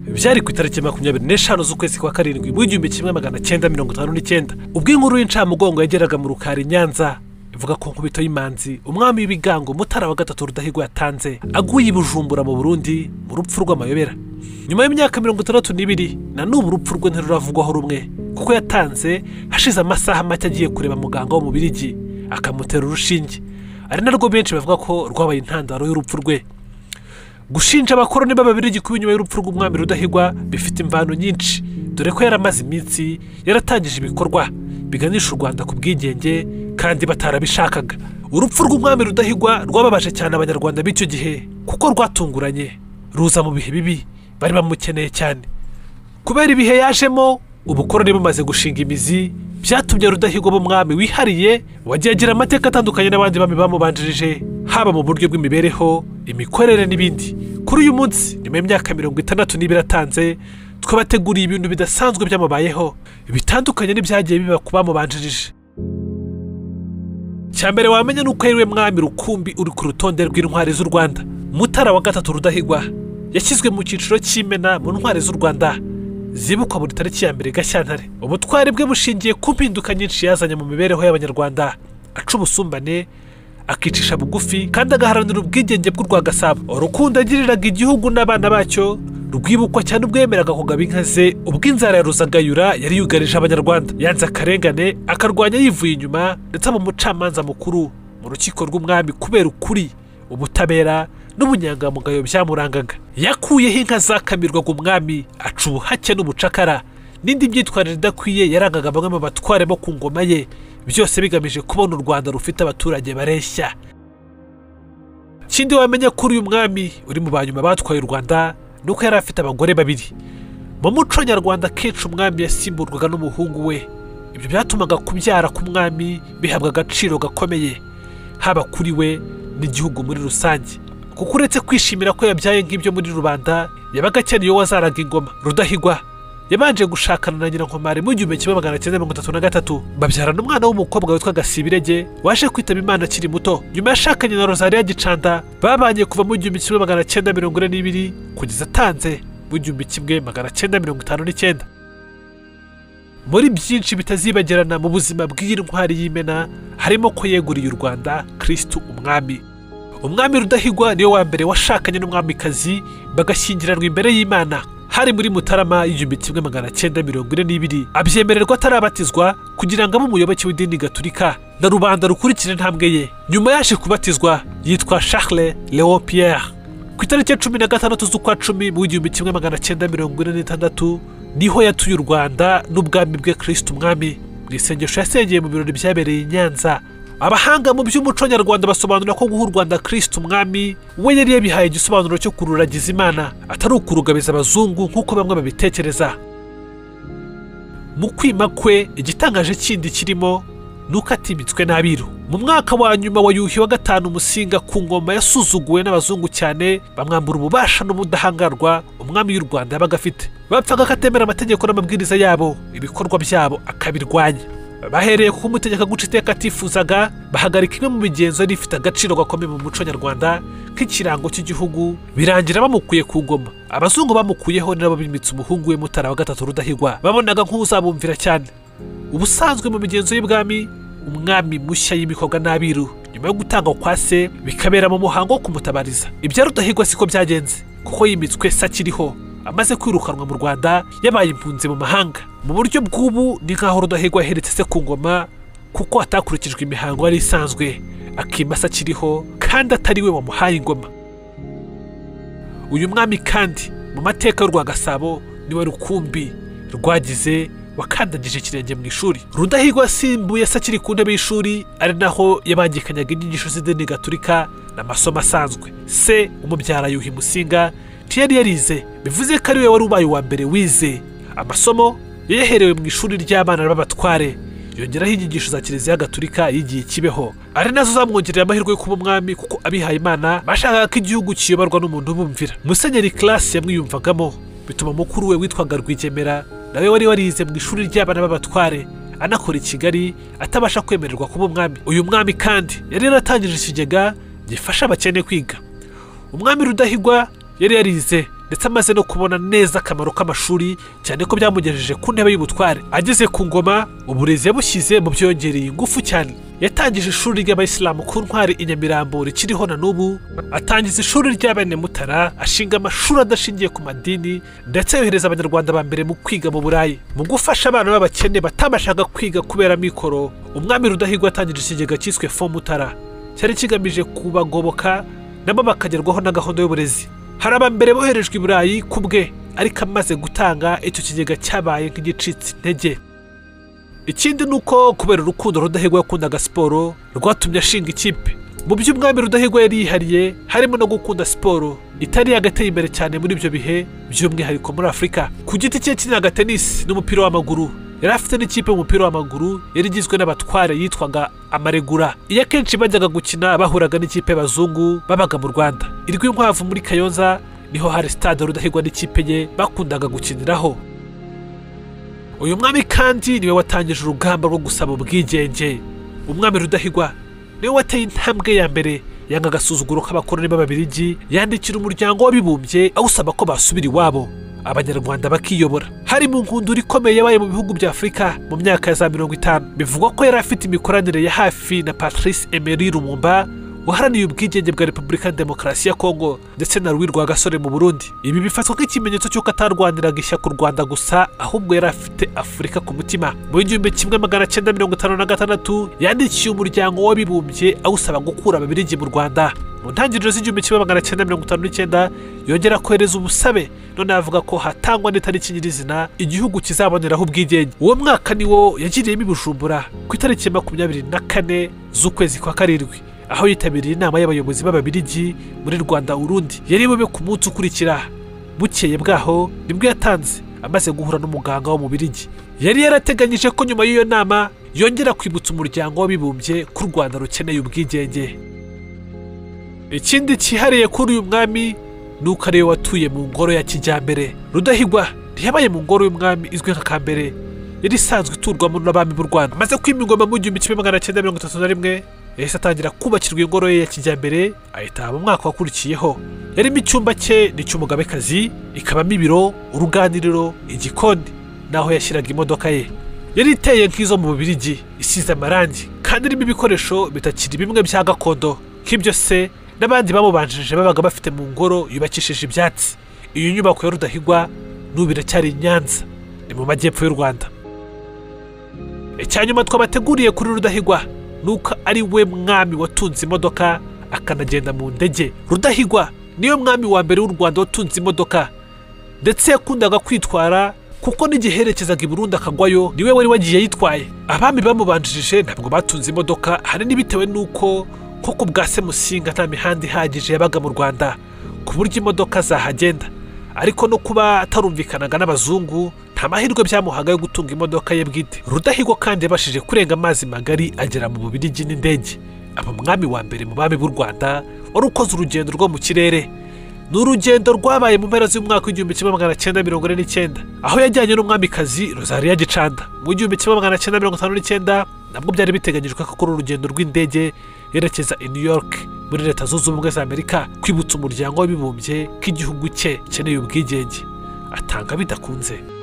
byari ku itariki makumyabiri n'eshanu z'ukwezi kwa karindwi mu w'igihumbi kimwe magana cyenda mirongo itanu n'icyenda ubwo inkuru y'incamugongo yageraga mu rukari i nyanza ivuga ko nkubito y'imanzi umwami w'ibigango mutara wa gatatu rudahigwa yatanze aguye i bujumbura mu burundi mu rupfu rw'amayobera nyuma y'imyaka mirongo itandatu n'ibiri na n'ubu urupfu rwe ntiruravugwaho rumwe kuko yatanze hashize amasaha make agiye kureba muganga wo mu birigi akamutera urushinge ari narwo benshi bavuga ko rwabaye intandaro y'urupfu rwe gushinja abakoroni b'ababirigi kuba inyuma y'urupfu rw'umwami rudahigwa bifite imvano nyinshi dore ko yari amaze iminsi yaratangije ibikorwa biganisha u rwanda ku bwigenge kandi batarabishakaga urupfu rw'umwami rudahigwa rwababaje cyane abanyarwanda b'icyo gihe kuko rwatunguranye ruza mu bihe bibi bari bamukeneye cyane kubera ibihe yajemo ubukoroni bumaze gushinga imizi byatumye rudahigwa b'umwami wihariye wagiye agira amateka atandukanye n'abandi bami bamubanjirije haba mu buryo bw'imibereho imikorere n'ibindi kuri uyu munsi nyuma y'imyaka mirongo itandatu n'ibiri atanze twabateguriye ibintu bidasanzwe byamubayeho bitandukanye n'ibyagiye biba ku bamubanjirije cya mbere wamenya ni uko yariwe mwami rukumbi uri ku rutonde rw'intwari z'u rwanda mutara wa gatatu rudahigwa yashyizwe mu cyiciro cy'imena mu ntwari z'u rwanda zibukwa buri tariki ya mbere gashyantare ubutwari bwe bushingiye ku mpinduka nyinshi yazanye mu mibereho y'abanyarwanda aca ubusumbane akicisha bugufi kandi agaharanira ubwigenge bw'urwa gasabo urukundo yagiriraga igihugu n'abana bacyo rwibukwa cyane ubwo yemeraga kugaba inka ze ubwo inzara ya ruzagayura yari yugarije abanyarwanda yanze akarengane akarwanya yivuye inyuma ndetse aba umucamanza mukuru mu rukiko rw'umwami kubera ukuri ubutabera n'ubunyangamugayo byamurangaga yakuyeho inka zakamirwaga umwami aca ubuhake n'ubucakara n'indi myitwarire idakwiye yarangaga bamwe mu batware bo ku ngoma ye byose bigamije kubona u rwanda rufite abaturage bareshya ikindi wamenya kuri uyu mwami uri mu banyuma batwaye u rwanda ni uko yari afite abagore babiri mu muco nyarwanda akenshi umwami yasimburwaga n'umuhungu we ibyo byatumaga kubyara k'umwami bihabwa agaciro gakomeye haba kuri we n'igihugu muri rusange kuko uretse kwishimira ko yabyaye nk'ibyo muri rubanda yabaga akeneye uwo wazaraga ingoma rudahigwa yabanje gushakana na nyirankomari mu gihumbi kimwe magana cyenda mirongo itatu na gatatu babyarana umwana w'umukobwa witwa gasibirege waje kwitaba imana akiri muto nyuma yashakanye na rozariya gicanda babanye kuva mu gihumbi kimwe magana cyenda mirongo ine n'ibiri kugeza atanze mu gihumbi kimwe magana cyenda mirongo itanu n'icyenda muri byinshi bitazibagirana mu buzima bw'iyi ntwari y'imena harimo ko yeguriye u rwanda kirisitu umwami umwami rudahigwa niwe wa mbere washakanye n'umwamikazi bagashyingiranwa imbere y'imana hari muri mutarama y'igihumbi kimwe magana cyenda mirongo ine n'ibiri abyemererwa atarabatizwa kugira ngo abe umuyoboke w'idini gaturika na rubanda rukurikira intambwe ye nyuma yaje kubatizwa yitwa charles leon pierre ku itariki ya cumi na gatandatu z'ukwa cumi mu w'igihumbi kimwe magana cyenda mirongo ine n'itandatu niho yatuye u rwanda n'ubwami bwe kirisiti umwami mu isengesho yasengeye mu birori byabereye i nyanza abahanga mu by'umuco nyarwanda basobanura ko guha u rwanda kirisiti umwami we yari yabihaye igisobanuro cyo kururagiza imana atari ukurugabiza abazungu nk'uko bamwe babitekereza mu kwima kwe igitangaje kindi kirimo ni uko atimitswe n'abiru mu mwaka wa nyuma wa yuhi wa gatanu umusinga ku ngoma yasuzuguwe n'abazungu cyane bamwambura ububasha n'ubudahangarwa umwami y'u rwanda yabaga afite bapfaga ko atemera amategeko n'amabwiriza yabo ibikorwa byabo akabirwanya bahereye ku kumutegeka guca iteka atifuzaga bahagarika imwe mu migenzo yari ifite agaciro gakomeye mu muco nyarwanda nk'ikirango cy'igihugu birangira bamukuye ku ngoma abazungu bamukuyeho nabo bimitse umuhungu we mutara wa gatatu rudahigwa babonaga nk'uzabumvira cyane ubusanzwe mu migenzo y'ibwami umwami mushya y'imikobwa n'abiru nyuma yo gutangwa kwa se bikabera mu muhango wo kumutabariza ibya rudahigwa siko byagenze kuko yimitswe se akiriho amaze kwirukanwa mu rwanda yabaye impunzi mu mahanga mu buryo bw'ubu ni nk'aho rudahigwa yaheretse se ku ngoma kuko atakurikijwe imihango yari isanzwe akimasa akiriho kandi atari we wamuhaye ingoma uyu mwami kandi mu mateka y'urwa gasabo niwe rukumbi rwagize wakandagije ikirenge mu ishuri rudahigwa asimbuye se akiri ku ntebe y'ishuri ari naho yabangikanyaga inyigisho z'idini gaturika n'amasomo asanzwe se umubyara yuhi musinga yari yarize bivuze ko ariwe wari ubaye uwa mbere wize amasomo yayaherewe mu ishuri ry'abana b'abatware yongeraho inyigisho za kiliziya gaturika y'igihe kibeho ari nazo zamwongerera amahirwe yo kuba umwami kuko abihaye imana bashakaga ko igihugu kiyoborwa n'umuntu ubumvira musenyeri kirasi yamwiyumvagamo bituma mukuru we witwaga rwigemera nawe wari warize mu ishuri ry'abana b'abatware anakora i kigali atabasha kwemererwa kuba umwami uyu mwami kandi yari yaratangije ikigega gifasha abakene kwiga umwami rudahigwa yari yarize ndetse amaze no kubona neza akamaro k'amashuri cyane ko byamugejeje ku ntebe y'ubutware ageze ku ngoma uburezi yabushyize mu byongereye ingufu cyane yatangije ishuri ry'abayisilamu ku ntwari i nyamirambo rikiriho na n'ubu atangiza ishuri ry'abene mutara ashinga amashuri adashingiye ku madini ndetse yohereza abanyarwanda ba mbere mu kwiga mu burayi mu gufasha abana b'abakene batabashaga kwiga kubera mikoro umwami rudahigwa atangije ikigega cyiswe fomutara cyari kigamije kubagoboka nabo bakagerwaho na gahunda y'uburezi hari abambere boherejwe i burayi ku bwe ariko amaze gutanga icyo kigega cyabaye nk'igicitse intege ikindi ni uko kubera urukundo rudahigwa yakundaga siporo rwatumye ashinga ikipe mu byo umwami rudahigwa yari yihariye harimo no gukunda siporo itari yagateye imbere cyane muri ibyo bihe by'umwihariko muri afurika ku giti cye yakinaga tenisi n'umupira w'amaguru yari afite n'ikipe y'umupira w'amaguru yari igizwe n'abatware yitwaga amaregura iyo akenshi bajyaga gukina bahuraga n'ikipe y'abazungu babaga mu rwanda irwi inkwavu muri kayonza niho hari stade rudahigwa n'ikipe ye bakundaga gukiniraho uyu mwami kandi niwe watangije urugamba rwo gusaba ubwigenge umwami rudahigwa niwe wateye intambwe ya mbere yanga agasuzuguro k'abakoroni b'ababirigi yandikira umuryango w'abibumbye awusaba ko basubira iwabo abanyarwanda bakiyobora harimo inkundura ikomeye yabaye mu bihugu bya afurika mu myaka ya za mirongo itanu bivugwa ko yari afite imikoranire ya hafi na patrice emery lumumba waharaniye ubwigenge bwa repubulika ya demokarasi ya kongo ndetse na rwirwa gasore mu burundi ibi bifatwa nk'ikimenyetso cy'uko atarwaniraga ishyaka u rwanda gusa ahubwo yari afite afurika ku mutima mu gihumbi kimwe magana cyenda mirongo itanu na gatandatu yandikiye umuryango w'abibumbye awusaba gukura ababirigi mu rwanda mu ntangiriro z'igihumbi kimwe magana cyenda mirongo itanu n'icyenda yongera kohereza ubusabe none avuga ko hatangwa n'itariki nyirizina igihugu kizaboneraho ubwigenge uwo mwaka niwo yagiriyemo i bujumbura ku itariki makumyabiri na kane z'ukwezi kwa karindwi aho yitabiriye inama y'abayobozi b'ababirigi muri rwanda urundi yari bube ku munsi ukurikira bukeye bwaho nibwo yatanze amaze guhura n'umuganga wo mu birigi yari yarateganyije ko nyuma y'iyo nama yongera kwibutsa umuryango w'abibumbye ko u rwanda rukeneye ubwigenge ikindi cyihariye kuri uyu mwami ni uko ariwe watuye mu ngoro ya kijyambere rudahigwa ntiyabaye mu ngoro y'umwami izwi nka kambere yari isanzwe iturwamo n'abami b'u rwanda amaze kwima ingoma mu gihumbi kimwe magana cyenda mirongo itatu na rimwe yahise atangira kubakirwa ingoro ye ya kijyambere ayitaha mu mwaka wakurikiyeho yarimo icyumba cye ni icy'umugabekazi ikabamo ibiro uruganiriro igikoni n'aho yashyiraga imodoka ye yari iteye nk'izo mu bubirigi isize amarangi kandi irimo ibikoresho bitakiri bimwe bya gakondo nk'ibyo se n'abandi bamubanjirije babaga bafite mu ngoro yubakishije ibyatsi iyo nyubako ya rudahigwa n'ubu iracyari i nyanza ni mu majyepfo y'u rwanda icyanyuma twabateguriye kuri rudahigwa ni uko ari we mwami watunze imodoka akanagenda mu ndege rudahigwa niyo mwami wa mbere w'u rwanda watunze imodoka ndetse yakundaga kwitwara kuko n'igihe yerekezaga i burundi akagwayo niwe wari wagiye yitwaye abami bamubanjirije ntabwo batunze imodoka ahanini bitewe n'uko kuko ubwa se musinga nta mihanda ihagije yabaga mu rwanda ku buryo imodoka zahagenda ariko no kuba atarumvikanaga n'abazungu nta mahirwe byamuhaga yo gutunga imodoka ye bwite rudahigwa kandi yabashije kurenga amazi magari agera mu bubirigi n'indege aba mwami wa mbere mu bami b'u rwanda wari ukoze urugendo rwo mu kirere ni urugendo rwabaye mu mpera z'umwaka w'igihumbi kimwe magana cyenda mirongo ine n'icyenda aho yajyanye n'umwamikazi rozariya gicanda mu gihumbi kimwe magana cyenda mirongo itanu n'icyenda nabwo byari biteganyijwe ko akora urugendo rw'indege yerekeza i new york muri leta zunze ubumwe za amerika kwibutsa umuryango w'abibumbye ko igihugu cye gikeneye ubwigenge atanga bidakunze